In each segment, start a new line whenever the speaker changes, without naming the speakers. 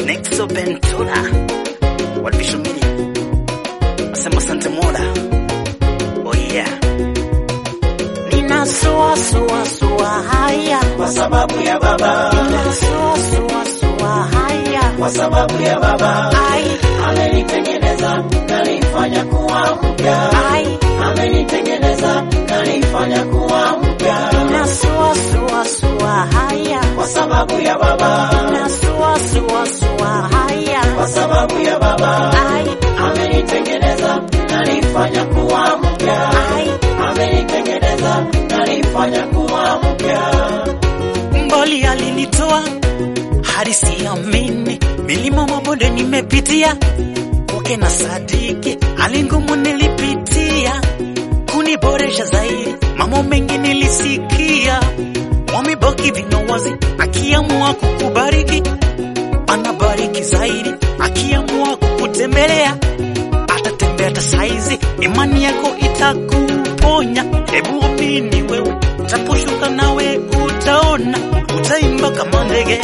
Nexo Ventura walivishomini nasema sante mola oh yeah nina sua sua sua haya
kwa sababu ya baba,
nina sua sua sua haya
kwa sababu ya baba
ai
amenitengeneza kanifanya kuwa mpya,
ai
amenitengeneza kanifanya kuwa mpya,
nina sua sua sua haya
kwa sababu ya baba,
nina sua sua sua haya
kwa sababu ya baba
ai
amenitengeneza kanifanya kuwa mpya,
ai
amenitengeneza kanifanya kuwa mpya.
mbali alinitoa hadi siamini, milima mabonde nimepitia, kwake na sadiki, hali ngumu nilipitia, kuniboresha zaidi, mambo mengi nilisikia, wamebaki vinowazi, akiamua kukubariki anabariki zaidi, akiamua kukutembelea atatembea hata saizi, imani yako itakuponya. Hebu amini wewe, utaposhuka nawe utaona, utaimba kama ndege.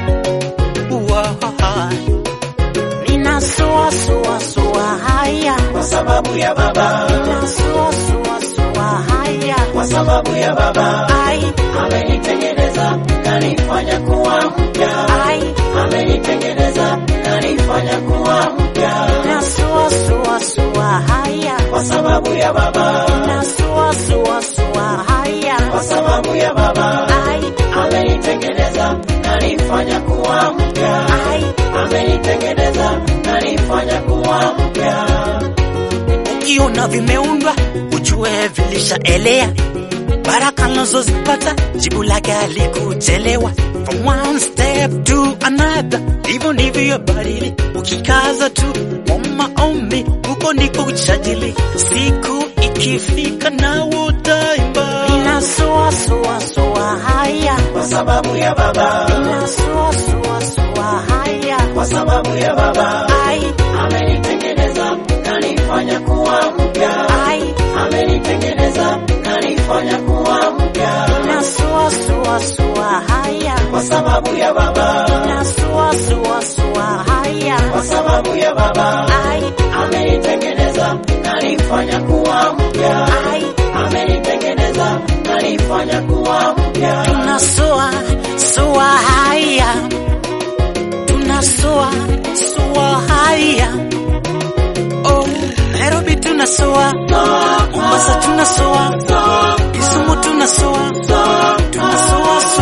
Uwa, Nina sua sua sua haya,
Kwa sababu ya baba,
nina sua sua sua haya,
kwa sababu ya baba
ai
amenitengeneza kanifanya kuwa mpya,
ai,
amenitengeneza kanifanya kuwa mpya,
nina sua sua sua haya,
kwa sababu ya baba,
nina sua sua sua haya,
kwa sababu ya baba
ai
amenitengeneza kanifanya kuwa mpya,
ai
amenitengeneza kanifanya kuwa mpya.
ukiona vimeundwa ujue vilishaelea baraka nazozipata jibu lake alikuchelewa from one step to another hivyo ndivyo badili ukikaza tu kwa maombi huko ndiko kuchajili siku ikifika na utaimba ninasua sua sua haya
Kwa sababu ya baba,
ninasua sua sua haya
kwa sababu ya baba
ai
amenitengeneza kanifanya kuwa mpya,
ai
amenitengeneza kanifanya kuwa mpya,
ninasua sua sua haya
kwa sababu ya baba,
Nasua sua sua haya
kwa sababu ya baba
ai
amenitengeneza kanifanya kuwa mpya,
ai
amenitengeneza kanifanya kuwa mpya,
tunasua sua haya tunasua sua haya oh Nairobi tunasua Mombasa tunasua Kisumu tunasua tunasua